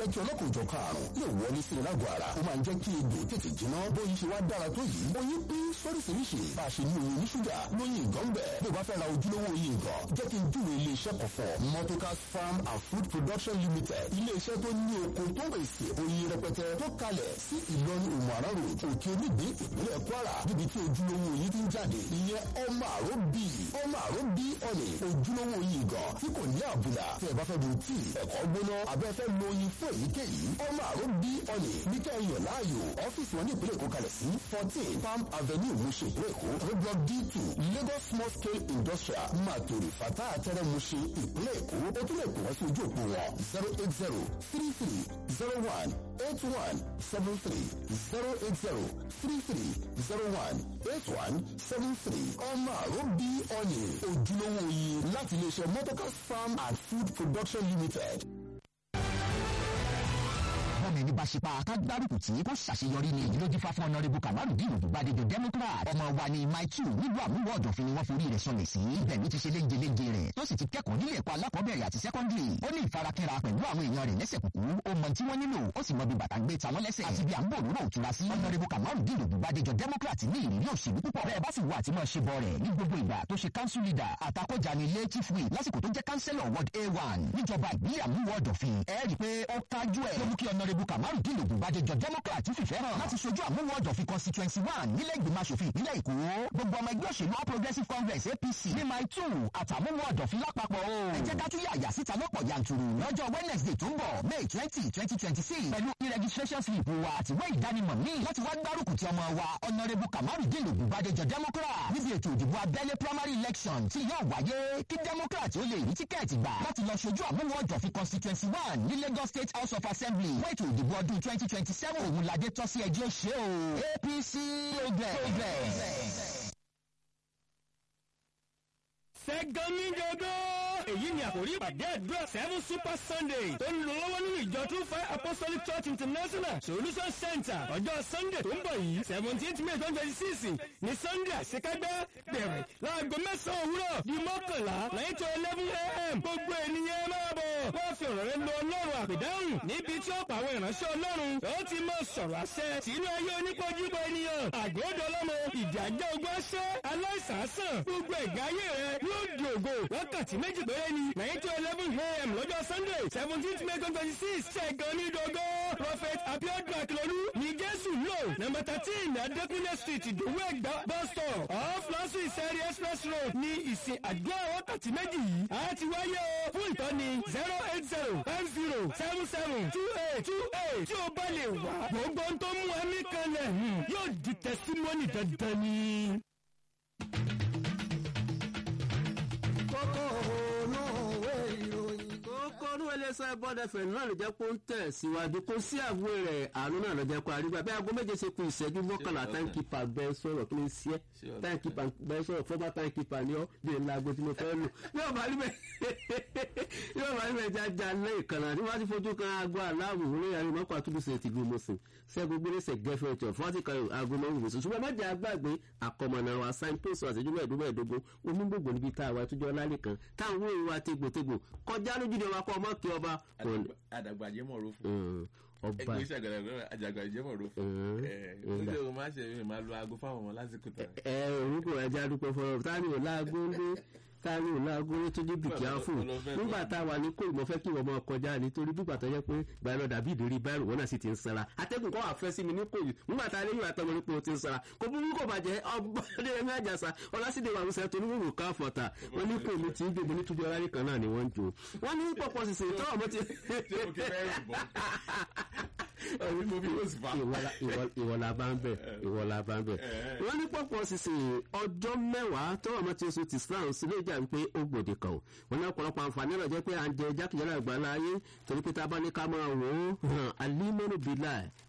jẹ́ kí ọlọ́kùnjọ karùn-ún lè wọlé sí ilágọ̀ ara ó máa ń jẹ́ kí egbò tètè jiná bóyin ṣe wá dára tó yìí oyin pín sóríṣiríṣi bá a ṣe ní oyin oníṣúgà lóyin ìgàn bẹ̀ bí o bá fẹ́ ra ojúlówó oyin ìgàn jẹ́ kí n júwe iléeṣẹ́ kan fún ọ Motocas Farm and Food Production Limited iléeṣẹ́ tó ní oko tó ń pèsè oyin rẹpẹtẹ tó kalẹ̀ sí Ìlọrin Òmùaran road òkè onígbé ìpínlẹ̀ Kwara níbi tí ojúlówó oyin ti ń jáde ìyẹn ọmọ àró bí ọmọ àró bí ọ̀nì ojúlówó oyin ìgàn tí kò ní àbùlà tí ẹ bá fẹ́ bu tíì ẹ̀kọ́ gbóná abẹ́fẹ́ lo oyin fún èyíkéyìí ọmọ àró bí ọ̀nì ní kẹ́hìn láàyò ọ́fíìsì wọn ní ìpínlẹ̀ Èkó kalẹ̀ sí fourteen Palm Avenue Mushin ìpínlẹ̀ Èkó roadblock D two Lagos small scale industrial Matori Fata Atẹ́rẹ́ Mushin ìpínlẹ̀ Èkó ó tún lè pè wọ́n sí ojú òpó wọn zero eight zero three three zero one eight one seven three zero eight zero three three zero one eight one seven three ọmọ àró bí ọ̀nì ojúlówó oyin láti iléeṣẹ́ Motocas Farm and Food Production Limited bọ́ọ̀mù ẹni bá ṣe pa ká gbárùkù tí kò ṣàṣeyọrí ni èyí ló dífá fún ọ̀nàrẹ́bù kamaru dín òdùbádéjọ democrat ọmọ wa ni my two nílùú àmúwọ̀ ọ̀dọ̀fin ni wọ́n forí rẹ̀ sọlẹ̀ sí ibẹ̀ ló ti ṣe léjeléje rẹ̀ tó sì ti kẹ́kọ̀ọ́ nílé ẹ̀kọ́ alákọ̀ọ́bẹ̀rẹ̀ àti sẹ́kọ́ndìrì ó ní ìfarakínra pẹ̀lú àwọn èèyàn rẹ̀ lẹ́sẹ̀ kúkú ó mọ tí wọ́n nílò ó sì mọ bí bàtà gbé ta wọ́n lẹ́sẹ̀ àti bí à ń bò lóró òtura sí ọ̀nàrẹ́bù kamaru dín òdùbádéjọ democrat ní ìrírí òṣèlú púpọ̀ bẹ́ẹ̀ bá sì wo àti mọ̀ ṣe bọ̀ rẹ̀ ní gbogbo ìgbà tó ṣe council leader àtakọ̀jà ní ilé chief whip lásìkò tó jẹ́ councillor ward a1 níjọba ìbílẹ̀ àmúwọ̀ ọ̀dọ̀fin ẹ rí i pé ó kájú ẹ̀ ló mú kí ọ̀nàrẹ́bù kamaru dín òdùbádéjọ democrat fìfẹ́ hàn láti ṣojú àmúwọ̀ ọ̀dọ̀fin constituency one nílẹ̀ ìgbìmọ̀ asòfin ìpínlẹ̀ èkó gbogbo ọmọ ẹgbẹ́ òṣèlú all progressive congress apc ní my two àtàmúwọ̀ ọ̀dọ̀fin lápapọ̀ o ẹ jẹ́ ká tún yàyà síta lọ́pọ̀ yanturu lọ́jọ́ wednesday tó ń bọ̀ may twenty twenty twenty six pẹ̀lú e-registration slip wa àtiwé ìdánimọ̀ míì láti wá gbárùkù ti ọmọ wa ọ̀nàrẹ́bù kamarudin ògùnbàdéjọ democrat níbi ètò ìdìbò abẹ́lé primary election tí yóò wáyé kí democrat ó lè rí tíkẹ́ẹ̀tì gbà láti lọ ṣojú àmúwọ̀ ọ̀dọ̀fin constituency one ní lagos state house of assembly fún ètò ìdìbò ọdún twenty twenty seven òun ládé tọ́ sí ẹjọ́ ṣe o apc progress. sẹ́gánmíjọ́dọ́ èyí ni àkòrí ìpàdé àdúrà seven super sunday tó ń lọ lọ́wọ́ nínú ìjọ two five apostolic church international solution center ọjọ́ sunday tó ń bọ̀ yìí seventeenth may twenty twenty six ní sunday àṣekágbá bẹ̀rẹ̀ láago mẹ́sàn-án òwúrọ̀ di mọ́kànlá nine to eleven a.m. gbogbo ènìyàn máa bọ̀ wọ́n fi ọ̀rọ̀ rẹ lọ ọlọ́run àpèdáhùn níbi tí ọ̀pọ̀ àwọn ìránṣẹ́ ọlọ́run yóò ti máa sọ̀rọ̀ àṣẹ sínú ayé onípojúbọ ènìyàn àgọ́dọ̀ ọlọ́mọ ìjà jẹ́ ogun àṣẹ aláìsàn àsàn gbogbo ẹ̀gá ayé rẹ yóò di ògo wákàtí méjì péré ni nine to eleven a.m. lọ́jọ́ sunday seventeenth may twenty six ṣẹ̀gàn ní dogo prophet abiodun akilolu ní jésù lò number thirteen adékúnlé street ìdòwú ẹ̀gbá bus stop off lọ́sùn ìsẹ́rí express road ní ìsìn àdúrà wákàtí méjì yìí a ti wáyé o fún ìtọ́ni zero eight zero five zero seven seven two eight two eight tí o bá lè wá gbogbo ohun tó mú ẹmí kanlẹ̀ yóò di tẹsímọ́nì dandan ni. kókó ònú òwe ìròyìn. kókó ní iléeṣẹ́ bọ́dẹ̀fẹ̀ náà ló jẹ́ kó ń tẹ̀ síwájú kó sí àbúrò rẹ̀ àánú náà ló jẹ́ kó arígbà bí aago méje ṣe kú ìṣẹ́jú mọ́kànlá táǹkìpà bẹ́ẹ̀ sọ̀rọ̀ kí ló ń ṣe táǹkìpà bẹ́ẹ̀ sọ̀rọ̀ fọ́bà táǹkìpà ni ọ́ bí ẹ̀ láago tí mo fẹ́ lò yóò bá rí bẹ́ẹ̀ yóò bá rí bẹ́ẹ̀ jájá lé ìkànnà tí wọ́n ti fojú kan aago aláwọ̀ orí ayé mọ́kọ́ àtúbùsẹ̀ ti gbé mọ́sìn ṣẹ́gun gbélésẹ̀ gẹ́fẹ́ ọ̀tọ̀ fọ́tì kan aago mọ́wùn mọ́sìn ṣùgbọ́n má jẹ́ àgbàgbé àkọmọ̀nà wa signpost àṣẹjú mẹ́ẹ̀ẹ́dógún onígbògbò níbi tá a wà túnjọ́ lálẹ́ kan táwọn òun wa tegbòtegbò kọjá lójúde wa kọ́ ọmọ kí ọba. àdàgbàjẹ́ mọ̀ ro fún ọba ẹgbẹ́ iṣẹ́ àgbàlagbà àjàgbàjẹ́ mọ̀ ro fún ẹ ẹ ó máa ṣe é máa lo aago fáwọn ọmọ lásìkò tán. ẹ orúkọ ẹja dúpẹ́ fọlọ́ tani ò láago ń dé tani ò láago ń tó dé bìkíá fún nígbà tá a wà ní kóòlù mo fẹ́ kí wọ́n máa kọjá nítorí bí pàtó yẹ pé báyọ̀ dàbí ìdérí báyọ̀ wọn náà sì ti ń sara atẹ́gùn kọ́ wà fẹ́ sí mi ní kóòlù nígbà tá a lé yóò àtọ́mọ nípa o ti ń sara kò burú kò bàjẹ́ ọgbọ́dé ẹ̀mí àjàsà ọlásìdè wà lóṣẹ̀ tó ní wíwò ká fọ̀tà wọn ní kóòlù tí ń gbèbè ní túbí ọlá nìkan náà ni wọ́n ń jò wọ́n ní pọ̀pọ̀ sísè tó ọmọ ti ìwọ̀la bá ń bẹ̀ ìwọ̀la bá ń bẹ̀. wọ́n ní pọ̀pọ̀ sísè ọjọ́ mẹ́wàá tó ọmọ tí oṣù ti islam sílé ìjà wípé ó gbòde kan o wọ́n ní ọ̀pọ̀lọpọ̀ àǹfààní rẹ̀ jẹ́ pé à ń jẹ jákèjádò àgbáńlá ayé torí pé tá a bá ní ká máa wò ó alimọ́nù bílà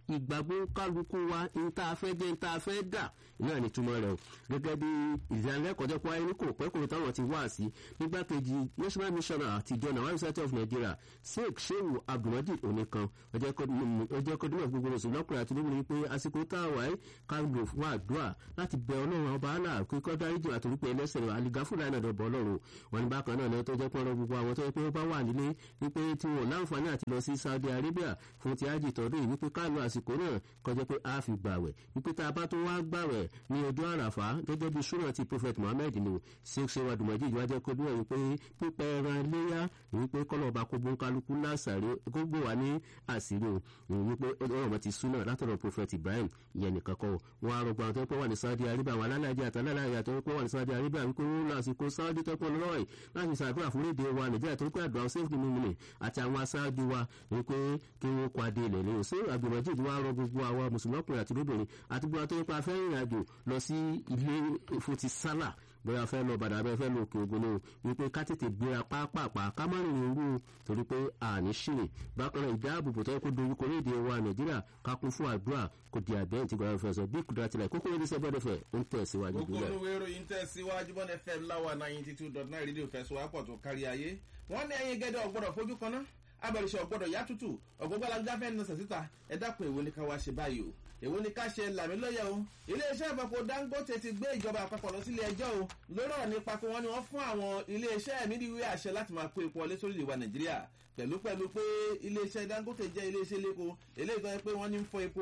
ìgbàgbọ́ kálukú wa ní tá a fẹ́ jẹ́ ní tá a fẹ́ dà náà ní túmọ̀ rẹ̀ o gẹ́gẹ́ bí ìdánilẹ́kọ̀ọ́ pé ayé kò pẹ́ kò táwọn ti wá sí nígbàkejì national missioner àtijọ́ nàwọn society of nigeria sheikh shehu abdulmajid oníkan ọjọ́ kọ́dúnmọ̀ gbogbo oṣù lọ́kùnrin àti lóbìnrin pé àsìkò tá a wà ẹ́ ká lò fún àdúrà láti bẹ ọlọ́run ọba àlà kíkọ́ dáríjì àtòrí pé ẹlẹ́sẹ̀ rẹ̀ àlìgáfúnra ẹ̀ nàdọ̀ bọ̀ ọlọ́run wọn ní bákan náà lẹ́yìn tó jẹ́ pọ́nrọ́ gbogbo àwọn tó yẹ pé ó bá wà nílé wípé tí wọn láǹfààní àti lọ sí saudi arabia fún ti ájì tọdún yìí wípé ká lo àsìkò náà kọjá pé a fi gbàwẹ̀ wípé tá a bá tó wá gbàwẹ̀ ní ọjọ́ àràfá gẹ́gẹ́ bí súnà ti prophet muhammed ni ṣéṣe wa dùmọ̀jì ìjọba jẹ́ kó dúró wípé pípẹ́ ẹran léyà wípé kọ́lọ̀ ọba kó gbó kálukú lásàrè kó gbó wa ní àṣírí o wípé ọ̀rọ̀ mọ̀ ti súnà látọ̀rọ̀ prophet ibrahim ìyẹn nìkan kọ́ wọn á rọgbọn tó pọ̀ wà ní saudi arabia àwọn alálàájì àtàlálàájì tó pọ̀ wà ní saudi arabia wípé wọn lọ àsìkò saudi tó pọ̀ lọ́rọ̀ yìí láti ṣàdúrà fún léde wa nàìjíríà tó pé àdúrà safe mímìnì àti àwọn aṣáájú wa wípé kí wọ́n kó adé ilẹ̀ lẹ́yìn sí àgbèmọ̀jì wa rọ gbogbo àwọn mùsùlùmí ọkùnrin àti lóbìnrin àti gbogbo àti nípa afẹ́ ìrìn àjò lọ sí ilé ìfòtí sálà bóyá fẹ́ lọ bàdà bẹ́ẹ̀ fẹ́ lọ òkè ògùn náà wípé ká tètè gbéra pápápá ká má rìn irú torí pé àní ṣìrìn bákan náà ìdáàbòbò tó yẹ kó dorí koréde wa nàìjíríà ká kún fún àdúrà kò di àbẹ́yìn tí gbọ́dọ̀ fẹ́ sọ bí kùdà tilẹ̀ kókó yẹn ní sẹ́gbọ́dọ̀ fẹ́ ń tẹ̀ síwájú gbogbo gbúlẹ̀. olówó ìròyìn tẹ̀ síwájú bọ́n fm láwa ninety two dot nine rédíò fẹsọ̀wápọ̀ tó kárí ayé wọ́n ní ẹyin gẹ́gẹ́ ọgbọ́dọ̀ fojú kan ná abẹ́rẹ́sẹ̀ ọgbọ́dọ̀ yá tútù ọgbọ́gbọ́lágbá fẹ́ nà sàtìta ẹ dákun èwo ni ká wá ṣe báyìí o èwo ni ká ṣe làmílọ́yẹ̀ o iléeṣẹ́ ìfọ̀pọ̀ dangote ti gbé ìjọba àpapọ̀ lọ sílé ẹjọ́ o lórí ọ̀rọ̀ nípa pé wọ́n ní wọ́n fún àwọn iléeṣẹ́ mídìwé àṣẹ láti máa kó epo ọlé sórí ìwà nàìjíríà pẹ̀lú pẹ̀lú pé iléeṣẹ́ dangote jẹ́ iléeṣẹ́ lépo eléyìí tó yẹ pé wọ́n ní ń fọ epo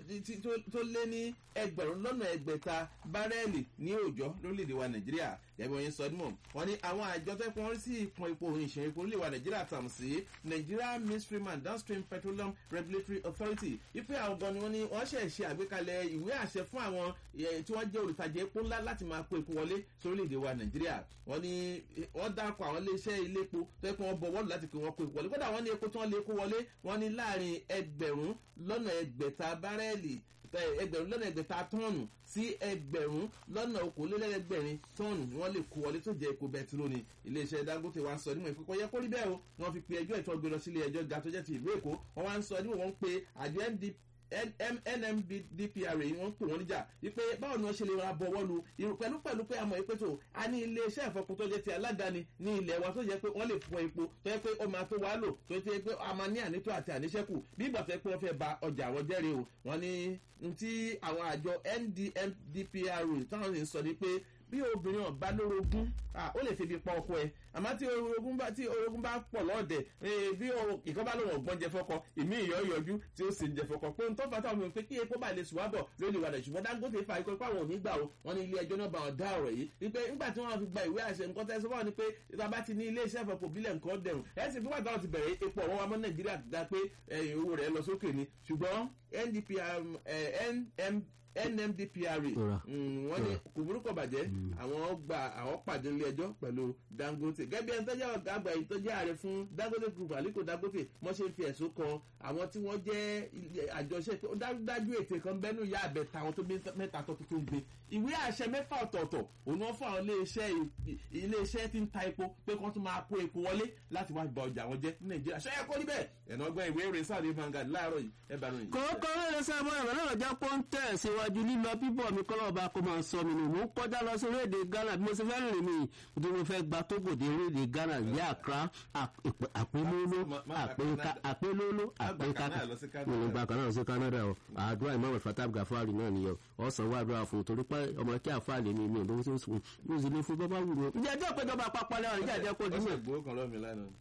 tó lé ní ẹgbẹ̀rún lọ́nà ẹgbẹ̀ta bárẹ́ẹ̀lì ní òòjọ́ lórílẹ̀‐èdè wa nàìjíríà gẹ́gẹ́ bí sọdúnmọ̀ wọ́n ní àwọn àjọ tó pọ́n sí ìpọn epo òun ìṣẹ̀yìn epo orílẹ̀ wa nàìjíríà tàm sí nigeria midstream and downstream petroleum regulatory authority ipe àwọn gan ni wọ́n ní wọ́n ṣẹ̀ ṣe àgbékalẹ̀ ìwé àṣẹ fún àwọn tí wọ́n jẹ́ olùtajà epo ńlá láti máa kó epo wọlé sórílẹ̀‐èdè wa nàìjíríà wọ́n ní wọ́n dákọ̀ àwọn iléeṣẹ́ ilé epo tó yẹ kí wọ́n bọ̀wọ́ láti kí wọ́n kó epo wọlé kódà wọ́n ní epo tí wọ́n lè kó wọlé wọ́n ní láàrin ẹgbẹ̀rún lọ́nà ẹgbẹ̀ta bárẹ́ẹ̀lì ẹgbẹ̀rún lọ́nà ẹgbẹ̀ta tọ́ọ̀nù sí ẹgbẹ̀rún lọ́nà okòólélẹ́gbẹ̀rin tọ́ọ̀nù ni wọ́n lè kó wọlé tó jẹ́ epo bẹtiró ni iléeṣẹ́ dangote wa ń sọ níwọ̀n ìpínpọ̀ yẹ kó rí bẹ́ẹ̀ o wọ́n fi pe ẹjọ́ ìtọ́ gbé lọ sílé ẹjọ́ ga tó jẹ́ ti ìlú èkó wọ́n wá ń sọ níwọ̀n wọ́n ń pe àjọ ndp nmbdpra yìí wọ́n ń pè wọ́n níjà wípé báwo ni wọ́n ṣe lè ra bọ̀wọ́ lu irun pẹ̀lú pẹ̀lú pé àmọ́ ìpè tó a ní iléeṣẹ́ ìfọkùn tó jẹ́ ti aládàáni ní ilẹ̀ wa tó jẹ́ pé wọ́n lè fọ epo tó yẹ pé ó máa tó wá lò tó yẹ pé a máa ní ànító àti àníṣẹ́kù bí ìgbà tó yẹ pé wọ́n fẹ́ ba ọjà àwọn jẹ́rìí o wọ́n ní ti àwọn àjọ ndmbdpra táwọn sì ń sọ ni pé bí obìnrin ọba lórogún ó lè febi pa ọkọ ẹ àmọ́ tí orogún bá tí orogún bá pọ̀ lọ́ọ̀dẹ̀ bí ìkan bá lòun ọ̀gbọ́n jẹ fọkọ ìmí ìyọ́ yọjú tí ó sì ń jẹ fọkọ pé n tó fà táwọn pé kí epo bá lè sùn wábọ̀ lórí ìwà rẹ̀ ṣùgbọ́n dangote fa ikọ̀ pàwọn òní gbà o wọn ní ilé ẹjọ́ náà bá wọn dá ọ̀rọ̀ yìí wípé nígbà tí wọ́n fi gba ìwé àṣẹ nǹkan tẹ́sí wọn ni pé ìtàbá ti ní ilé iṣẹ́ ìfọ̀pọ̀ bílẹ̀ nǹkan dẹ̀rùn ẹ̀ sì fún wàtí wọn ti bẹ̀rẹ̀ epo ọ̀wọ́n wa mọ́ nàìjíríà dá pé owó rẹ̀ lọ sókè ni ṣùgbọ́n ndpr nm nmdpra wọ́n ní kò burúkọ bàjẹ́ àwọn gba àwọn pàdé ilé ẹjọ́ pẹ̀lú dangote gẹ́gẹ́ ẹni tó jẹ́ ọ̀gá àgbà yìí tó jẹ́ ààrẹ fún dangote group aliko dangote wọ́n ṣe ń fi ẹ̀sùn kan àwọn tí wọ́n jẹ́ àjọṣe pé ó dájú ètè kan bẹ́nu ìyá àbẹ̀tà àwọn tó bí mẹ́ta tó tuntun gbé ìwé àṣẹ mẹ́fà ọ̀tọ̀ọ̀tọ̀ òun wọ́n fún àwọn iléeṣẹ́ tí ń ta epo pé kí wọ́n tún máa kó epo wọlé láti wá gba ọjà wọn jẹ́ ní nàìjíríà ṣé ẹ kó níbẹ̀ ẹ̀nà ọgbọ́n ìwé ìròyìn sáà ní vangard láàárọ̀ yìí ẹ bá ròyìn. kòókò rẹ̀ sábà ẹ̀rọ náà jẹ́ pọ́ńtẹ̀ síwájú lílọ bíbọ̀ mi kọ́ lọ́ba kó máa sọ mi nù mò ń kọjá lọ sí orílẹ̀-èdè ghana bí mo ṣe fẹ́ rìn mí bí mo fẹ́ gba tógò dé orílẹ̀-èdè ghana ní accra àpélóló àpélóló àpékáká ìgbà kan náà sí canada o àdúrà ìmọ̀ fatab gafari náà nìyẹn ọ̀sán wà àdúrà fún torí pé ọmọ kí àfàlẹ́ mi mi ò lówó tó sùn mo sì lè fún bọ́bá wù mí. ǹjẹ́ ẹjọ́ péjọba àpapọ̀ lẹ́wọ̀n níjà jẹ́ kó dùn. ọ̀sẹ̀ ìgbówó kan lọ́ọ̀mì lánàá.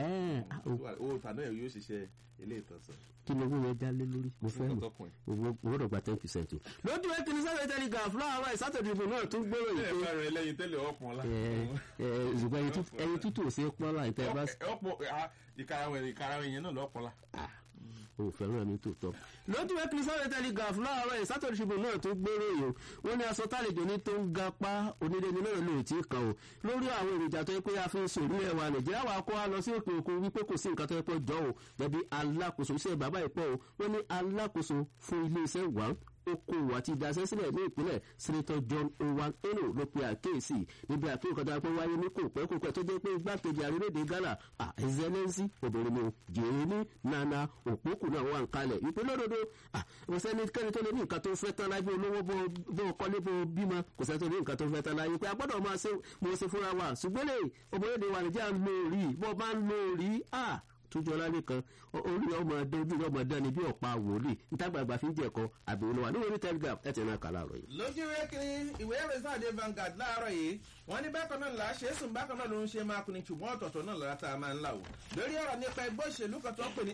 owó tàná ẹ̀ yóò ṣiṣẹ́ ilé ìtọ́sán kí ni owó yẹn já lé lórí mo fẹ́ mọ̀ owó dọ̀gba ten percent o. lójú ẹ kìíní sáré tẹ́lẹ̀ gan fúláwà ìsátọ̀dì ìbò náà tún gbèrò ìpè. ẹ fẹ́ràn ẹlẹ́yin tẹ́lẹ̀ ọ̀pọ̀ la. ṣùgbọ́n ẹyin tútù ò sí pọ́n láì tẹ́ bá. ọ̀pọ̀ ìkarawẹ̀ yẹn náà lọ́pọ̀ la o fẹ́ràn mi tó tọ́. lójú ẹ kìí sáré tẹ́lẹ̀ gà fúláwà rẹ̀ ìsátọ̀dì ìbò náà tún gbèrò yìí wọ́n ní aṣọ tálejò ní tó ń ga pa onídẹ́ni náà ló ti kàn o lórí àwọn èròjà tó yẹ pé a fi ń sòrí ẹ̀ wa nàìjíríà wà kó a lọ sí òkè òkun wípé kò sí nǹkan tó yẹ pé jọ o gẹ̀bí alákòóso iṣẹ́ bàbá ìpọ̀ o wọ́n ní alákòóso fún iléeṣẹ́ one okòwò àti ìdásẹ́sílẹ̀ ní ìpínlẹ̀ senator john owan eno ló pe àkéèsì níbi àfihàn kan tó pé wáyé ní kò pẹ́ kò pẹ́ tó jẹ́ pé igbákejì àrílẹ̀-èdè ghana àìsẹ́lẹ́sì obìnrin mu jèrèmí nana òpókù náà wà ń kalẹ̀ ìpínlẹ̀ òdodo kò sẹ́ni kẹ́ni tó lè ní nǹkan tó fẹ́ tán láyé olówó bó kọ́lé bó bímọ kò sẹ́ni tó lè ní nǹkan tó fẹ́ tán láyé pé a gbọ́dọ̀ máa ṣe mo ṣe fúnra wa ṣùgbọ́n lè ọmọdé wa nìjà ń lo rí bó bá ń lo rí tójú ọlálẹ́ kan orí ọmọ ẹdẹ ojú ọmọ ẹdẹ ni bí ọ̀pá wòlíì ntàgbàgbà fi ń jẹ̀kọ́ àbí olówó ní orí telegraph ẹ̀ tẹ̀ náà kà láàárọ̀ yìí. lójú ìwé kiri ìwé ìròyìn sáà dé Vanguard láàárọ̀ yìí wọ́n ní bákan náà là á ṣe é sùn bákan náà ló ń ṣe máa kuni ṣùgbọ́n ọ̀tọ̀ọ̀tọ̀ náà lára tá a máa ń là wò. lórí ọ̀rọ̀ nípa ẹgbẹ́ òṣèlú kan tó ń pè ní